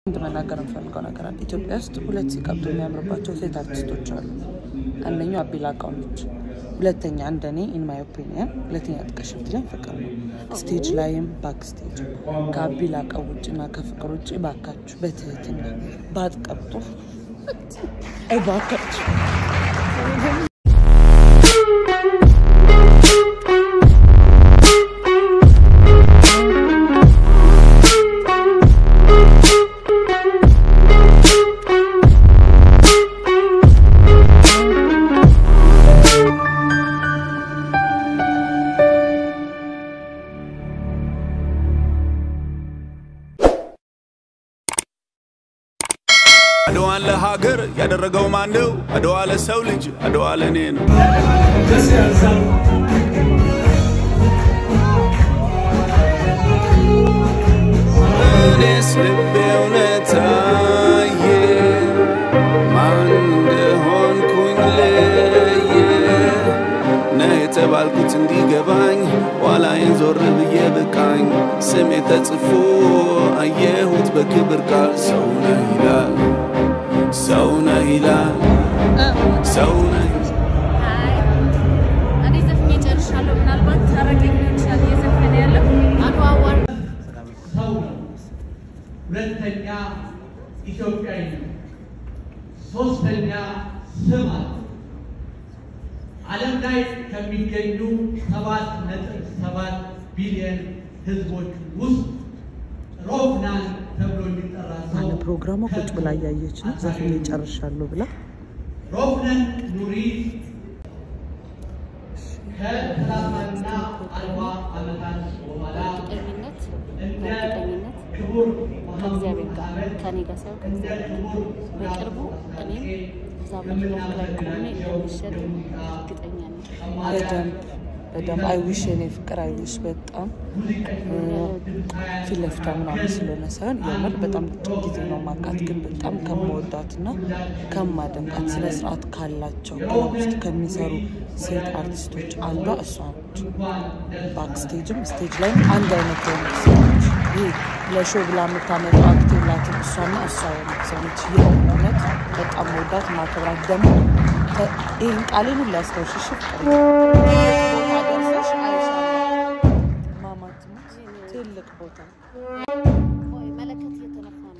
አንድ መናገር የምፈልገው ነገር አለ። ኢትዮጵያ ውስጥ ሁለት ሲቀብጡ የሚያምርባቸው ሴት አርቲስቶች አሉ። አንደኛው አቤላ አቃውነች፣ ሁለተኛ እንደኔ ኢን ማይ ኦፒኒየን ሁለተኛ ጥቀሽ ብትለኝ ፍቅር ነው። ስቴጅ ላይም ባክ ስቴጅ ከአቤላ አቃው ውጭና ከፍቅር ውጭ ባካችሁ በትህትና ባትቀብጡ እባካችሁ። አድዋን ለሀገር ያደረገው ማን ነው? አድዋ ለሰው ልጅ፣ አድዋ ለእኔ ነው። እኔስ ልቤ እውነት አየ፣ ማን እንደሆንኩኝ ለየ። ነህ የተባልኩት እንዲገባኝ ኋላዬን ዞር ብዬ በቃኝ። ስሜ ተጽፎ አየሁት በክብር ቃል ሰው ነህ ይላል ሰው ነህ ይላል ሰው ነህ እኔ ዘፍኜ ጨርሻለሁ። ምናልባት ታረቀኝ ሊሆን ይችላል እየዘፈነ ያለው አድዋ አዋርድ ሰው ነው። ሁለተኛ ኢትዮጵያዊ ነው። ሶስተኛ ስም አለው። ዓለም ላይ ከሚገኙ ሰባት ነጥብ ሰባት ቢሊዮን ህዝቦች ውስጥ ሮፍናን ተብሎ የሚጠራ ሰው አለ ፕሮግራሟ ቁጭ ብላ እያየች ነው። ዘፍኜ ጨርሻለሁ ብላ ሮፍናን ኑሪ ከሰላሳና አርባ ዓመታት በኋላ እርግጠኝነት እንደ በእርግጠኝነት ክቡር ከእግዚአብሔር ጋር ከኔ ጋር ሳይሆን ከእግዚአብሔር ጋር በቅርቡ እኔም እዛ መድረክ ላይ ቆሜ እንደሚሸጥ እርግጠኛ ነኝ። በደንብ በደንብ አይዊሽ የኔ ፍቅር አይዊሽ በጣም ፊት ለፊቷ ምናምን ስለሆነ ሳይሆን የምር በጣም ጥቂት ጊዜ ነው ማውቃት፣ ግን በጣም ከመወዳት እና ከማደንቃት ስነ ስርዓት ካላቸው ክለብ ውስጥ ከሚሰሩ ሴት አርቲስቶች አንዷ እሷ ነች። ባክስቴጅም ስቴጅ ላይ አንድ አይነት የሆነች ሰው ነች። ይህ ለሾው ብላ የምታመጣው አክት የላትም። እሷና እሷ የሆነች ሰው ነች። የእውነት በጣም መወዳት ማክብራት ደግሞ ከ- ይህን ቃሌን ሁሉ ያስታውሽሽ ፍቅር ቦታ ደርሰሽ አይሻለሁ ማማት ሞት ትልቅ ቦታ ቆይ መለከት እየተነፋ ነው።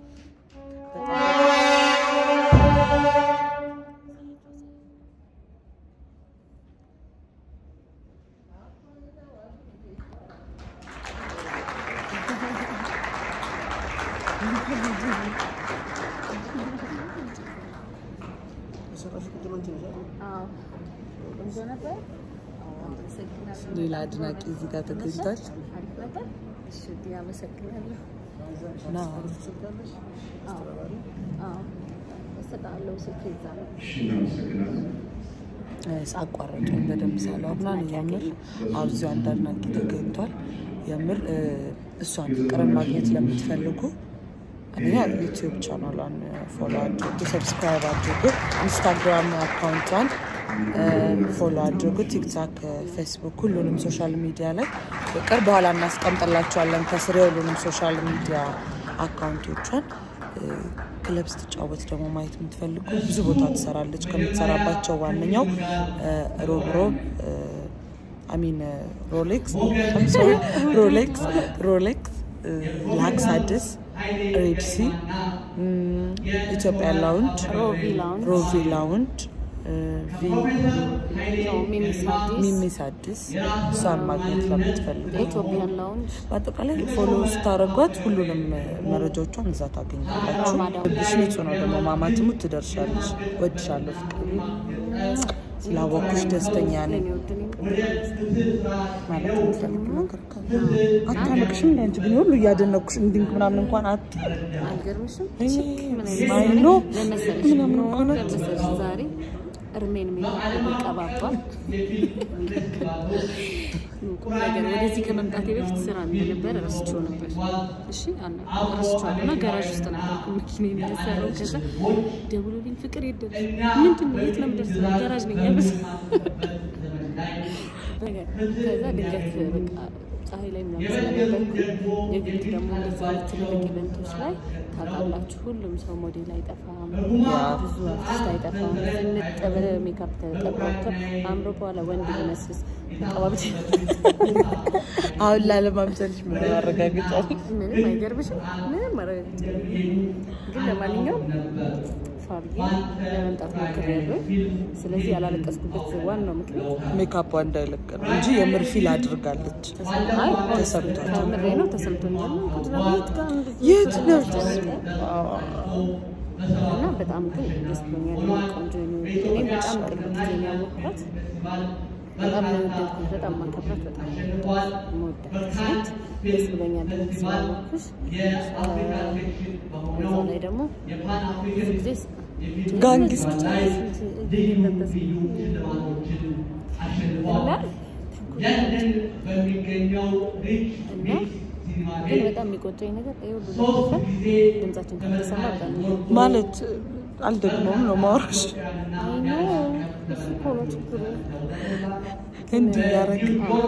አዎ ቆንጆ ነበር። አመሰግናለሁ። ሌላ አድናቂ እዚህ ጋር ተገኝቷል። አሪፍ ነበር። እሺ አመሰግናለሁ። ና አዎ አዎ እሰጥሃለሁ። ስልክ ይዛ ነው። ሳቋረጡ በደንብ ሳላወራ የምር አብዚው አንድ አድናቂ ተገኝቷል። የምር እ፣ እሷን ፍቅርን ማግኘት ለምትፈልጉ አንደኛ ዩቲዩብ ቻናሏን ፎሎ አድርጉ፣ ሰብስክራይብ አድርጉ፣ ኢንስታግራም አካውንቷን ፎሎ አድርጉ፣ ቲክታክ፣ ፌስቡክ፣ ሁሉንም ሶሻል ሚዲያ ላይ በቅርብ በኋላ እናስቀምጥላቸዋለን ከስር የሁሉንም ሶሻል ሚዲያ አካውንቶቿን እ፣ ክለብ ስትጫወት ደግሞ ማየት የምትፈልጉ ብዙ ቦታ ትሰራለች። ከምትሰራባቸው ዋነኛው እ፣ ሮብ ሮብ አሚን ሮሌክስ ሶሪ ሮሌክስ ሮሌክስ እ፣ ላክስ አዲስ ሬድሲ እም፣ ኢትዮጵያ ላውንድ ሮቪ ላውንጅ ሮቪ ላውንድ እ፣ ቪ ነው ሚሚስ አዲስ ሚሚስ አዲስ እሷን ማግኘት ለምትፈልጉ ኢትዮጵያን ላውንጅ በአጠቃላይ ፎሎ ስታደርጓት ሁሉንም መረጃዎቿን እዛ ታገኛላችሁ። ማዳም። ልብሽ ንጹህ ነው ደግሞ ማማትሙ ትደርሻለሽ። ወድሻለሁ ፍቅር ስላወኩሽ ደስተኛ ነኝ ለኔ ውድ ነኝ። ማለት የምትፈልጊው ነገር ካለ አታለቅሽም። እንደ አንቺ ግን ሁሉ እያደነኩሽ እንዲንክ ምናምን እንኳን አት አልገርምሽም? እኔ ምን አይ ኖ ለመሰለሽ ምናምን እንኳን አት ለመሰለሽ ዛሬ እርሜን የሚቀባባል ቁም ነገር ወደዚህ ከመምጣቴ በፊት ስራ እንደነበረ ረስቼው ነበር። እሺ አና ረስቼዋለሁ እና ጋራዥ ውስጥ ነበር መኪና የሚሰራው። ከዛ ደውሎልኝ ፍቅር የት ደረስሽ? ምንድን ነው የት ነው የምደርሰው? ጋራዥ ነኝ ያሉት። ከዛ ድንገት በቃ ፀሐይ ላይ ምናምን ስለነበርኩ የግድ ደግሞ እንደዚህ አይነት ትልልቅ ኢቨንቶች ላይ ታውቃላችሁ፣ ሁሉም ሰው ሞዴል አይጠፋም፣ ብዙ አርቲስት አይጠፋም። ዝንጥ ብለህ ሜካፕ ተቀባብቶ አምሮ በኋላ ወንድ ሊመስስ ተቀባብቶ አሁን ላለማምሰልሽ ምን ማረጋገጫ አለሽ? ምንም አይገርምሽም? ምንም ማረጋገጫ የለም። ግን ለማንኛውም ፋርጌ ለመምጣት ሞክሬያለሁ። ስለዚህ ያላለቀስኩበት ዋናው ምክንያት ሜካፑ እንዳይለቅ ነው እንጂ የምር ፊል አድርጋለች። አይ ተሰምቷል። ከምሬ ነው ተሰምቶኛል። ቁጭ ብላ የት ጋር እንደዚህ የት ነው? እና በጣም ግን ደስ ብሎኛል። ቆንጆ ነው። እኔም በጣም ቅርብ ጊዜ ነው ያወቅኳት። በጣም ነው የወደድኩት። በጣም ማከብራት፣ በጣም መወዳት ሴት ደስ ብሎኛል። ደግሞ ስላወቅኩሽ በዛ ላይ ደግሞ ብዙ ጊዜ ጋንግስት እና ለንደን በሚገኘው ሪች እና ግን በጣም የሚቆጨኝ ነገር ይሄ ሁሉ ለፈ ድምጻችን ከተሰማ በጣም ነው ማለት አልደግሞም ነው ማውራሽ አይኖ እሱ እኮ ነው ችግሩ። እንዲህ ያረግ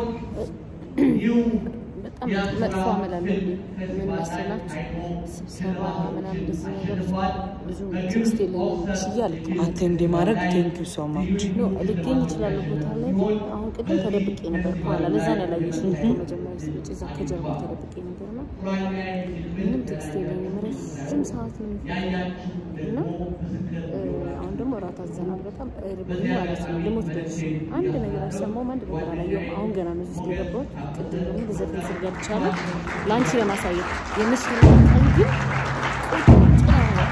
በጣም መጥፎ አመል አለብኝ። ምን መሰላችሁ? ስብሰባ ምናምን እንደዚህ ነገር ብዙ ትዕግስት የለኝም ችዬ አልተውም። አቴንድ ማድረግ ቴንክ ዩ ሶ ማች ኖ ልገኝ ይችላሉ ቦታ ላይ ግን አሁን ቅድም ተደብቄ ነበር ከኋላ ለዛ ነው ያላየሽኝ እኮ መጀመሪያ ስትመጪ እዛ ከጀርባ ተደብቄ ነበር እና ምንም ትዕግስት የለኝም ረዥም ሰዓት ነው የሚፈጀው እና እ፣ አሁን ደግሞ እራት አዘናል በጣም እርቦኝ ማለት ነው ልሞት ደርሼ አንድ ነገር አልሰማሁም አንድ ነገር አላየሁም አሁን ገና ነው ውስጥ የገባሁት ቅድም ደግሞ በዘፈን ስር ገብቻለሁ ለአንቺ ለማሳየት የምስል ቀን ግን ቁጭ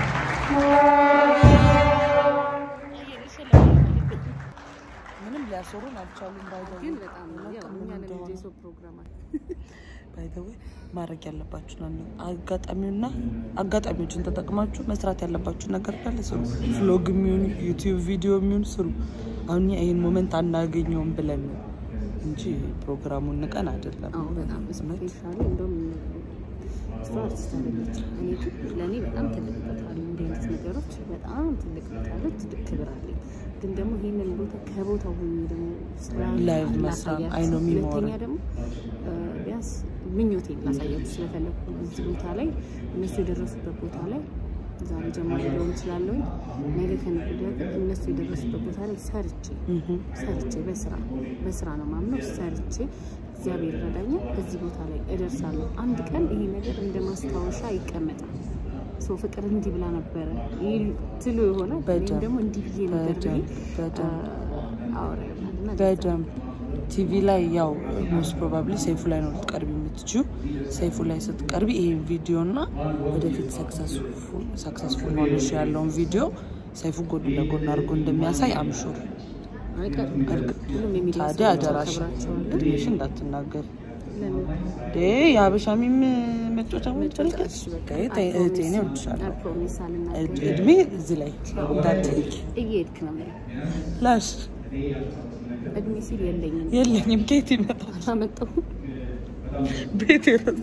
ምንም ሊያሰሩን አልቻሉም። ባይዘው ግን በጣም ያው እኛ ለልጅ የሰው ፕሮግራም አለ ባይዘው ማድረግ ያለባችሁ ነው አጋጣሚውና አጋጣሚዎችን ተጠቅማችሁ መስራት ያለባችሁ ነገር ካለ ስሩ። ፍሎግ የሚሆን ዩቲዩብ ቪዲዮ የሚሆን ስሩ። አሁን እኛ ይህን ሞመንት አናገኘውም ብለን ነው እንጂ ፕሮግራሙን ንቀን አይደለም። አዎ በጣም ስፔሻሊ እንደውም እሷ አርቲስት አለች። እኔ ግን ለእኔ በጣም ትልቅ ቦታ አለ። እንዲህ አይነት ነገሮች በጣም ትልቅ ቦታ አለ፣ ትልቅ ክብር አለኝ። ግን ደግሞ ይህንን ቦታ ከቦታው ሆኜ ደግሞ ስራ ላይቭ መስራት ላሳያችሁ። አይ ነው የሚሞረው። ሁለተኛ ደግሞ እ፣ ቢያንስ ምኞቴን ላሳያችሁ ስለፈለግኩ እዚህ ቦታ ላይ እነሱ የደረሱበት ቦታ ላይ ዛሬ ጀማሪ ሊሆን ይችላለሁ ነገ ከነገ ወዲያ ግን እነሱ የደረሱበት ቦታ ላይ ሰርቼ ሰርቼ በስራ በስራ ነው ማምነው ሰርቼ እግዚአብሔር ይረዳኛል እዚህ ቦታ ላይ እደርሳለሁ። አንድ ቀን ይሄ ነገር እንደ ማስታወሻ ይቀመጣል። ሰው ፍቅር እንዲህ ብላ ነበረ ይል ትሉ የሆነ እኔም በደንብ፣ ደግሞ እንዲህ ብዬ ነበር ብዬ በደንብ፣ በደንብ። አወራ ይሆናል እና በደንብ ቲቪ ላይ ያው ሞስት ፕሮባብሊ ሰይፉ ላይ ነው ልትቀርቢ የምትችው። ሰይፉ ላይ ስትቀርቢ ይሄን ቪዲዮ እና ወደፊት ሰክሰስፉል ሆነሽ ያለውን ቪዲዮ ሰይፉ ጎን ለጎን አድርጎ እንደሚያሳይ አምሹር። አይቀርም። ሁሉም የሚዲያ ታዲያ ሰዎች አደራሽ አከብራቸዋለሁ። እድሜሽ እንዳትናገር ለምን ዴ የሀበሻ ሚም መጫወቻ መጫወቻ እሺ፣ በቃ እህቴ ነው እወድሻለሁ። ፕሮሚስ አልናገርም። እድሜ እዚህ ላይ እንዳትሄጂ እየሄድክ ነው የምልህ። ላሽ እድሜ ሲል የለኝም የለኝም ኬት ይመጣል አላመጣሁም። ቤት የረሱ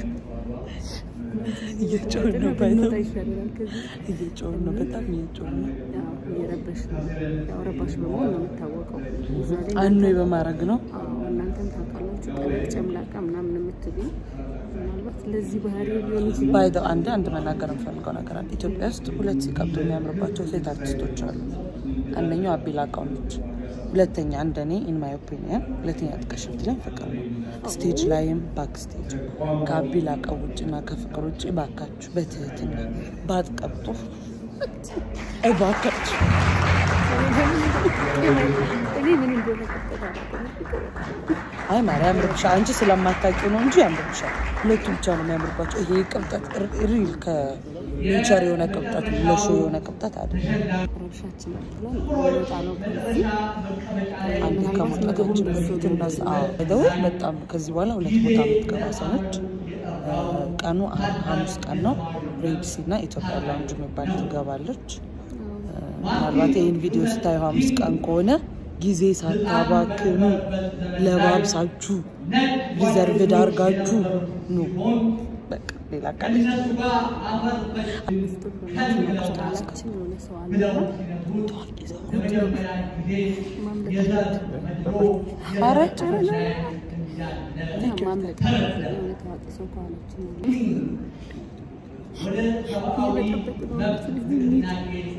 እየጮህ ነው ባይዘው ብንወጣ ይሻለናል ከዚህ እየጮህ ነው በጣም እየጮህ ነው ያው እየረበሽ ነው። ያው ረባሽ በመሆን ነው የምታወቀው። እዛ ላይ አኖ በማድረግ ነው አዎ፣ እናንተም ታውቃላችሁ። ቀለቅ ጨምላቃ ምናምን የምትሉኝ ምናልባት ለዚህ ባህሪ ሊሆን ይችላል። ባይዘው አንድ አንድ መናገር የምፈልገው ነገር አለ ኢትዮጵያ ውስጥ ሁለት ሲቀብጡ የሚያምርባቸው ሴት አርቲስቶች አሉ አንደኛው አቤ ላቃው ነች ሁለተኛ እንደኔ ኢን ማይ ኦፒኒየን ሁለተኛ ጥቀሽ ብትለኝ ፍቅር ነው ስቴጅ ላይም ባክ ስቴጅ ከአቤ ላቃው ውጭና ከፍቅር ውጭ ባካችሁ በትህትና ባትቀብጡ እባካችሁ እኔ ምን እንደሆነ ቀጥታ አላውቅም። አይ ማርያም ያምርብሻል። አንቺ ስለማታውቂው ነው እንጂ ያምርብሻል። ሁለቱ ብቻ ነው የሚያምርባቸው። ይሄ ቅብጠት ሪል ከኔቸር የሆነ ቅብጠት ለሾ የሆነ ቅብጠት አይደለም። ረብሻችን ብለን ወጣ ነው ከዚህ አንዴ ከመውጣታችን በፊት እነዚ ደው በጣም ከዚህ በኋላ ሁለት ቦታ የምትገባ ሰዎች ቀኑ ሐሙስ ቀን ነው። ሬድሲ እና ኢትዮጵያ ላውንጅ የሚባል ትገባለች። ምናልባት ይህን ቪዲዮ ስታዩ ሐሙስ ቀን ከሆነ ጊዜ ሳታባክኑ ለባብሳችሁ ሪዘርቭ ዳርጋችሁ ኑ። በቃ ሌላ ቃል አምስት ብር በማለት የሆነ ሰው አለና ታዋቂ ሰው ማምለጥ ኧረ ያለ ማምለጥ የሆነ ታዋቂ ሰው ከኋላችን ወደ ሰብአዊ መብት ንቅናቄ